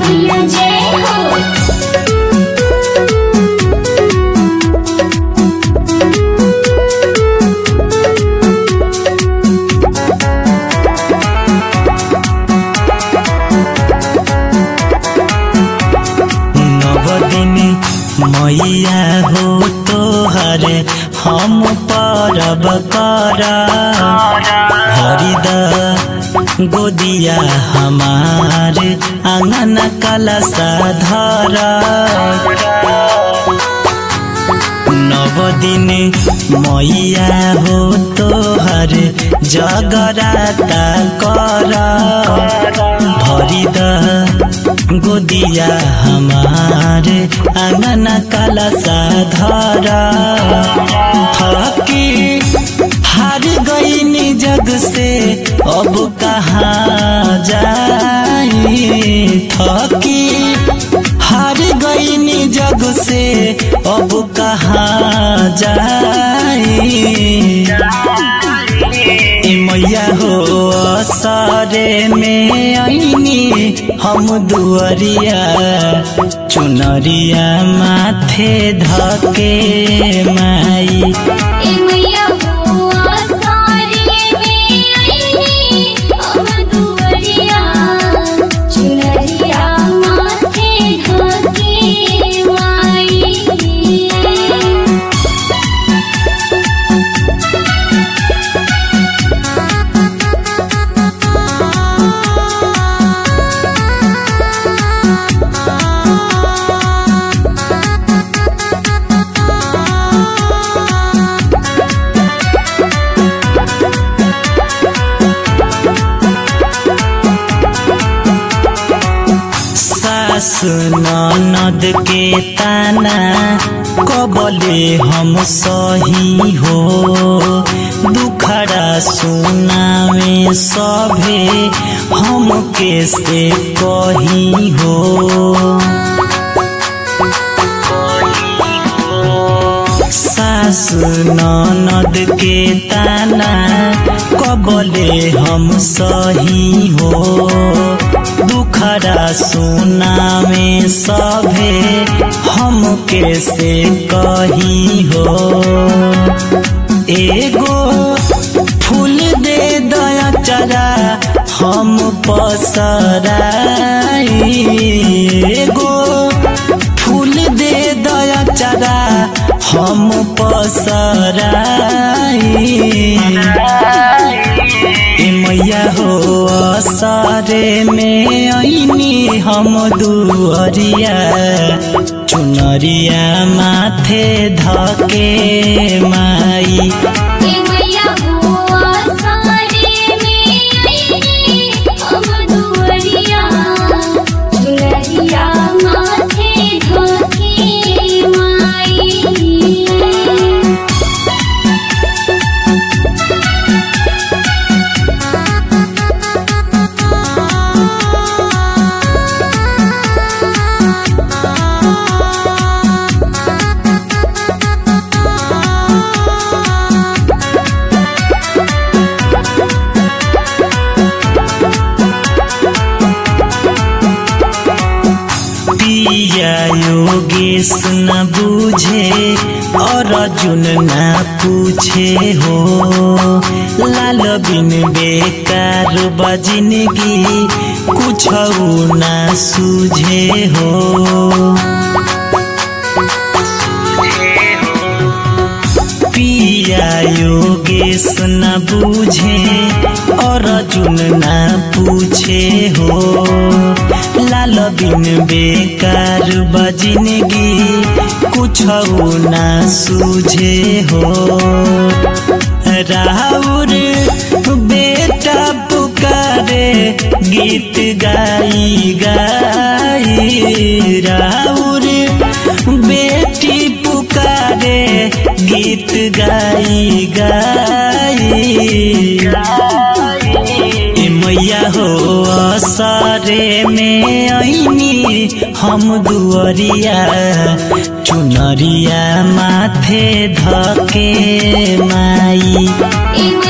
मैया जय हो नवदिनी मैया हो तोहर हम परब कर हरिद गोदिया हमार आंगन कलसा धर नवदिनी मैया हो तोहर जगराता कर भरिद गोदिया हमार आंगन कलसा धर थकी हार गई जग से अब कहाँ जाई थकी हार गई जग से अब कहाँ जाई ए मैया हो असरे में आईनी हम दुअरिया चुनरिया माथे धके माई ए मैया हो आसारे में आईनी अब दुवरिया चुनरिया माथे ढके माई सास ननद के ताना कबले हम सही हो दुखड़ा सुनावे सभे हम कैसे कही हो सास ननद के ताना कबले हम सही हो दुखड़ा सुना में सभे हम कैसे कही हो एगो फूल दे दया चरा हम पसराई एगो फूल दे दया चरा हम पसराई ए मैया हो असरे में ऐनी हम दुअरिया चुनरिया माथे धके माई ए मैया हो आसारे में आईनी अब दुवरिया चुनरिया माथे ढके माई पिया योगेश न बूझे और अर्जुन न पूछे हो लाल बिन बेकार बजिनगी कुछ न सूझे हो पिया योगेश न बूझे और अर्जुन न पूछे हो लाल बिन बेकार बजिनगी कुछ न सूझे हो राउर बेटा पुकारे गीत गाई गाई राउर बेटी पुकारे गीत गाई गाई ए मैया हो असरे में ऐनी हम दुअरिया चुनरिया माथे धके माई ए